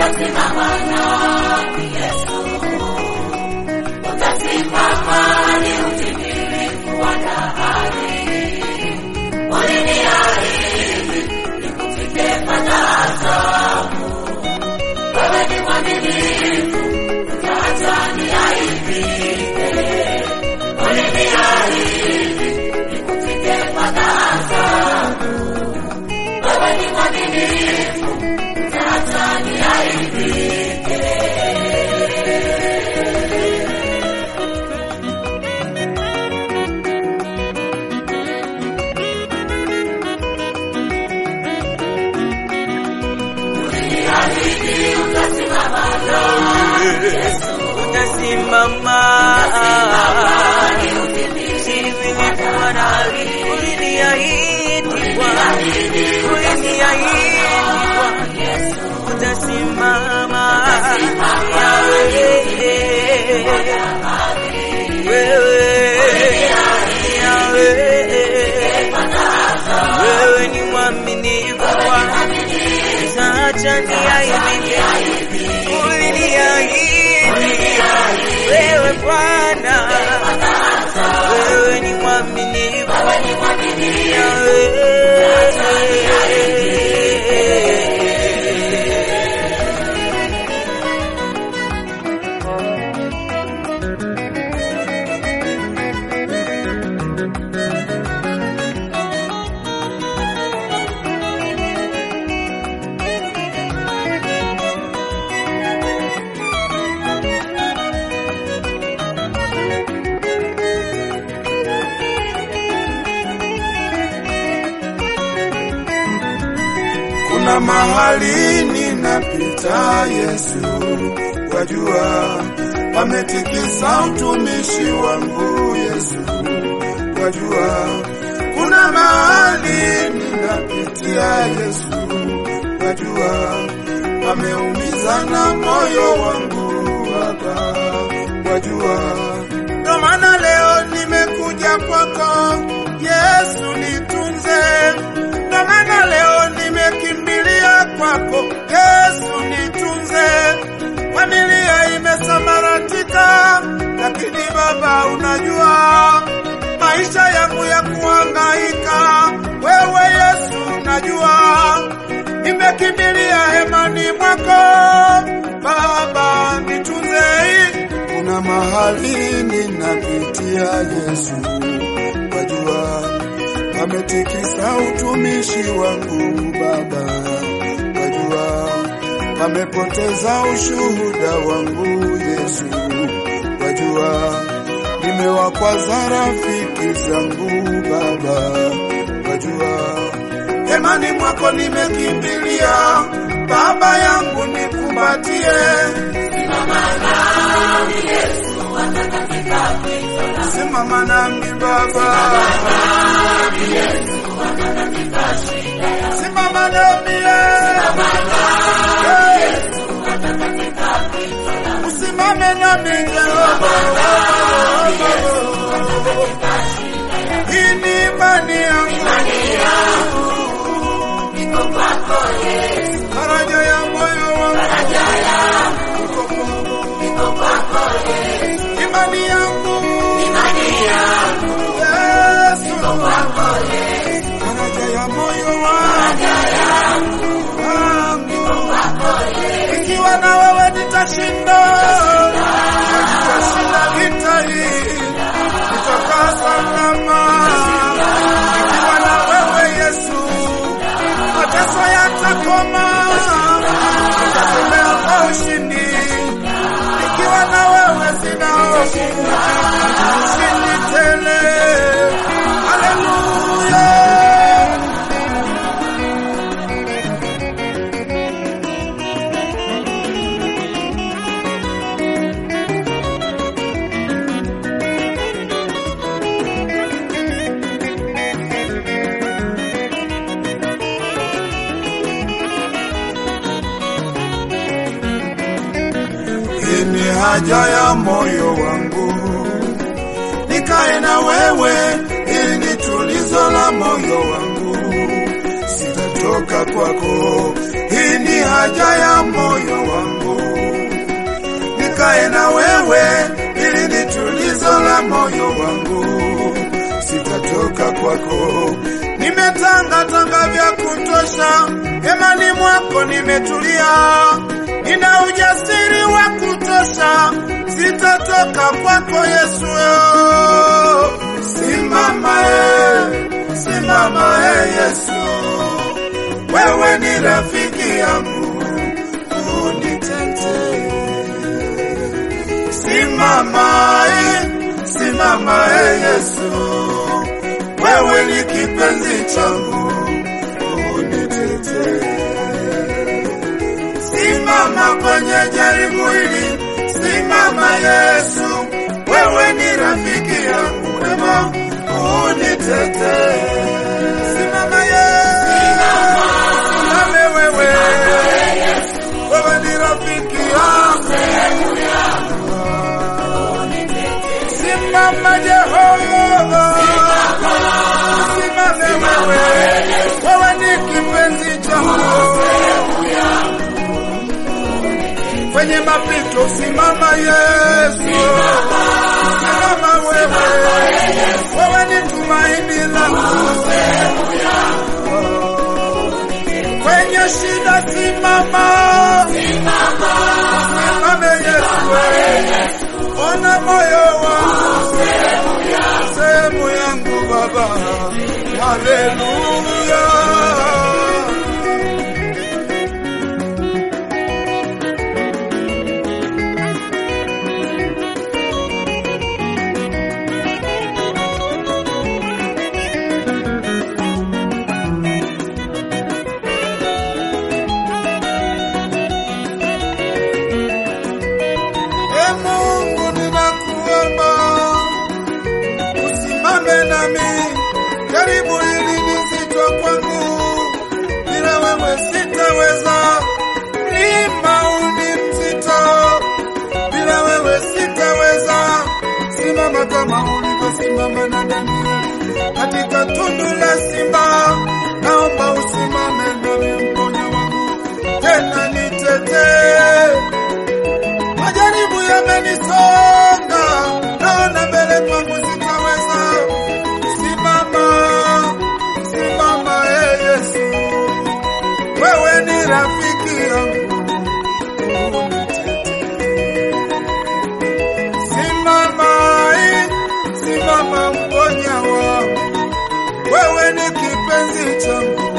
utasimama nami Yesu, utasimama ni utimilifu wa dahari. Uliniahidi nikutike fadhaa zangu, wewe ni mwaminifu, utaacha niaibike. Uliniahidi nikutike fadhaa zangu, wewe ni mwaminifu, utaacha niaibike. Uliniahidi utasimama nami Yesu, utasimama Sivilikuwa na uliniahidi Bwana, uliniahidi Bwana, utasimama Yahweh, wewe Yahweh, wewe ni mwaminifu Bwana, utaacha niaibike, uliniahidi wewe Bwana, wewe ni mwaminifu Yahweh. Kuna mahali ninapita Yesu, wajua wametikisa utumishi wangu Yesu, wajua kuna mahali ninapitia Yesu, wajua wameumiza na moyo wangu Baba, wajua ndo maana leo nimekuja kwako Yesu, nitunze ndo maana leo nimekimbilia kwako Yesu, nitunze. Familia imesambaratika, lakini Baba unajua maisha yangu ya kuhangaika, wewe Yesu unajua. Nimekimbilia hemani mwako Baba, nitunze. Kuna mahali ninapitia Yesu, wajua wametikisa utumishi wangu Baba, wajua wamepoteza ushuhuda wangu Yesu, wajua nimewakwaza rafiki zangu Baba, wajua hemani mwako nimekimbilia, Baba yangu nikumbatie, simama nami Baba, simama nami Yesu, usimame nami Jehova, hii ni imani yangu, faraja ya moyo wangu, imani yangu, Yesu, faraja ya moyo wangu, ikiwa na wewe nitashinda, nitashinda vita hii, nitakaa salama. Ikiwa na wewe Yesu, mateso yatakoma, nitatembea kwa ushindi. Ikiwa na wewe sina hofu, ushindi tele. Haleluya. Hii ni haja ya moyo wangu, nikae na wewe, ili ni tulizo la moyo wangu, sitatoka kwako. Hii ni haja ya moyo wangu. Nikae na wewe, ili ni tulizo la moyo wangu, sitatoka kwako. Nimetangatanga vya kutosha, hemani mwako nimetulia, nina ujasiri wa kutosha, sitatoka kwako Yesu. Simama e, simama e Yesu, wewe ni rafiki yangu, unitetee. Simama e, simama e Yesu, wewe ni kipenzi changu, unitetee. Simama kwenye jaribu hili, simama Yesu, wewe ni rafiki yangu, ema unitetee. Simama Yesu, simame wewe, wewe ni rafiki yangu. Simama Jehova, simame wewe, wewe ni kipenzi changu kwenye mapito, simama Yesu, simama wewe, wewe ni tumaini langu. Kwenye shida simama, simame Yesu, ona moyo wangu, sehemu yangu Baba, haleluya. E Mungu, ninakuomba usimame nami, jaribu hili ni zito kwangu, bila wewe sitaweza. Mlima huu ni mzito, bila wewe sitaweza. Simama kama ulivyosimama na Danieli katika tundu la simba, naomba usimame nami, mponya wangu, tena nitetee majaribu yamenisonga, naona mbele kwangu sitaweza. Simama, simama e Yesu, wewe ni rafiki yangu, unitetee. Simama, eh, simama mponya wangu, wewe ni kipenzi changu,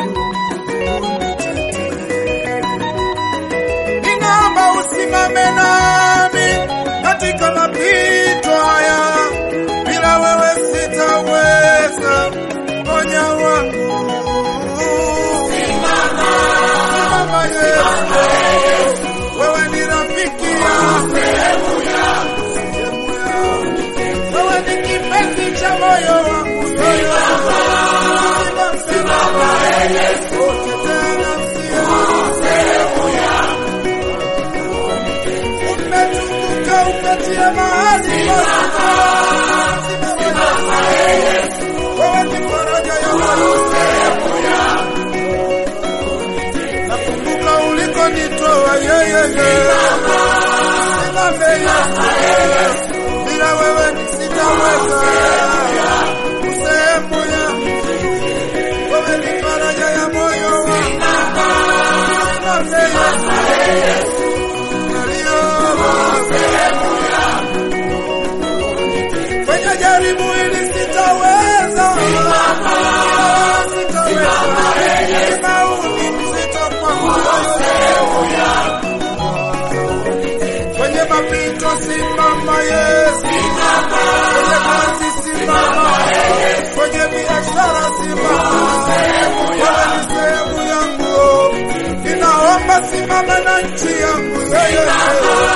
unitetee. Ninaomba usimame nami katika mapito haya, bila wewe sitaweza. Ponya wangu, simama Yesu, wewe ni rafiki yangu, sehemu yangu, wewe ni kipenzi cha moyo wangu, Simama, simama Yesu, tetea nafsi yangu. umetukuka umetia mahali Simama Yesu, wewe ni faraja ya moyo nakumbuka ulikonitoa yeye Simame Yesu, bila wewe sitaweza sehemu yangu wewe ni faraja ya moyo wangu Simame Yesu kwenye jaribu hili sitaweza, sitaweza. Mauni mzito kwangu, kwenye mapito simama Yesu, kwenye kazi simama, kwenye biashara simama, wewe ni sehemu yangu, ninaomba simama na nchi yangu yeye